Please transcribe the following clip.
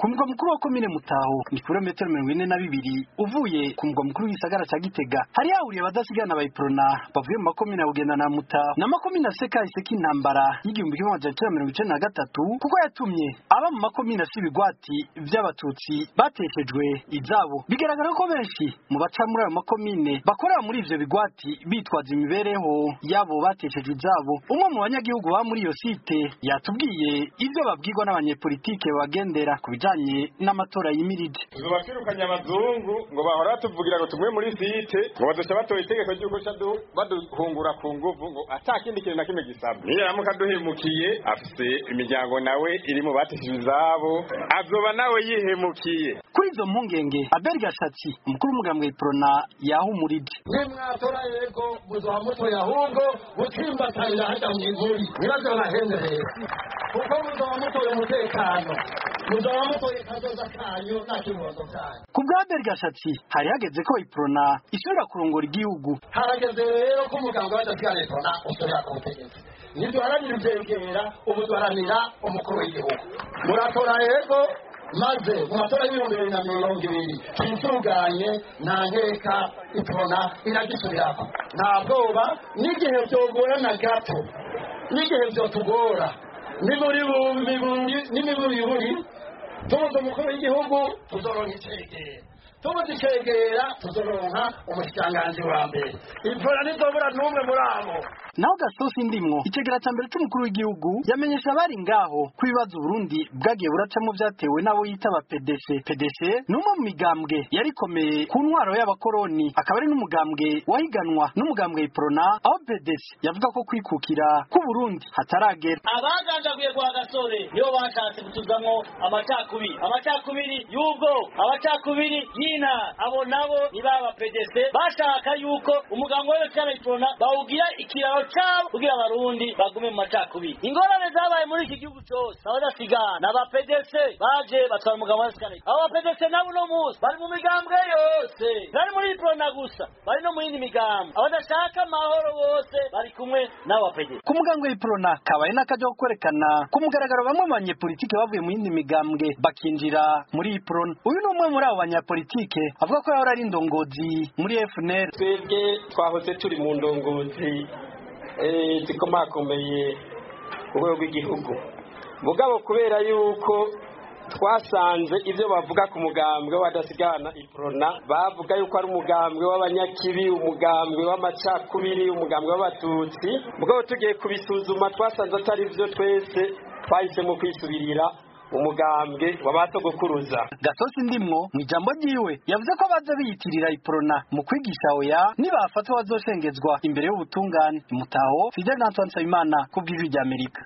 ku mugwa mukuru wa komine mutaho ni kilometero mirongo ine na bibiri uvuye ku mugwa mukuru w'igisagara ca gitega hari hahuriye abadasigana bayiprona bavuye mu makomine ya bugenda na mutaho n'amakomine asekahise k'intambara y'igihumbi kimwe amajana icenda mirongo icenda na gatatu kuko yatumye aba mu makomine afise ibigwati vy'abatutsi bateshejwe izabo bigaragara ko benshi mu baca muri ayo makomine bakorera muri ivyo bigwati bitwaza imibereho yabo bateshejwe izabo umwe mu banyagihugu baba muri iyo site yatubwiye ivyo babwirwa n'abanyepolitike bagendera ku bijanye n'amatora yimirije tuzoba twirukanye abazungu ngo bahora batuvugira ngo tumwe muri site ngo bazoca batora itegeko ry'uko ca du- baduhungura ku nguvu ngo ata kindi kintu na kimwe gisabwa niyo yaramuka aduhemukiye afise imiryango nawe iri mu bateshejwe izabo azoba nawe yihemukiye kuri izo mpungenge abel gashatsi umukuru w'umugambwe iprona yahumurije nimwatora yego muzoba mutoye ahubwo mutsimbatarira hajya mu iguri nyirazo bahendereye kuko muzoba mutoye umutekano muzoba mutoye kazoza kanyu nta kibondo kanyu ku bwa abel gashatsi hari hageze ko iprona isubira kurongora igihugu harageze rero ko umuganga w'adasigara leta usubira ku butegetsi ntiduharanira ivyegera ubu duharanira umukuru w'igihugu muratora yego maze mu matora y'ibihumbi bibiri na mirongo ibiri twisuganye nta nkeka itona iragisubirako nta bwoba n'igihe vyogorana gato n'igihe vyotugora n'imuri n'imiburiburi tubuze umukuru w'igihugu tuzoronka icegera tubuze icegera tuzoronka umushikiranganji wa mbere ipfura ntizobura n'umwe muri abo naho gasosi ndimwo icegera ca mbere c'umukuru w'igihugu yamenyesha abari ngaho ko ibibazo Burundi bwagiye buracamo vyatewe n'abo yita aba PDC PDC ni umwe mu migambwe yari ikomeye ku ntwaro y'abakoroni akaba ari n'umugambwe wahiganwa n'umugambwe iprona aho PDC yavuga ko kwikukira ku Burundi hataragera abagandaguye kwa gasore nibo bashatse kutuzamwo amacakubiri amacakubiri y'ubwo amacakubiri y'ina abo nabo ni baba PDC bashaka yuko umugambi wose cy'abayiprona bawugira ikiraro cabo kugira abarundi bagume mu macakubiri ingorane zabaye muri iki gihugu cose abadasigana aba PDC baje batwara umugambi wose cy'abayiprona abo PDC nabo uno munsi bari mu migambwe yose bari muri iprona gusa bari no mu yindi migambo abadashaka amahoro bose bari kumwe n'aba PDC ku mugambwe w'iprona kabaye n'akaja ko kwerekana ku mugaragaro bamwe mu banyepolitike bavuye mu yindi migambwe bakinjira muri iprona uyu ni umwe muri abo banyapolitike avuga ko yahora ari indongozi muri FNL twebwe twahoze turi mu ndongozi eh, zikomakomeye ku rwego rw'igihugu mugabo kubera yuko twasanze ibyo bavuga ku mugambwe w'adasigana iprona bavuga yuko ari umugambwe w'abanyakibi umugambwe w'amacakubiri umugambwe w'abatutsi mugabo tugiye kubisuzuma twasanze atari byo twese twahisemo kwisubirira umugambwe w'abatogokuruza gasosi ndimwo mu ijambo ryiwe yavuze ko baza biyitirira iprona mu kwigisha oya nibafatwa bazoshengezwa imbere y'ubutungane mutaho fidel antoine nsabimana ku bw'ijwi ry'amerika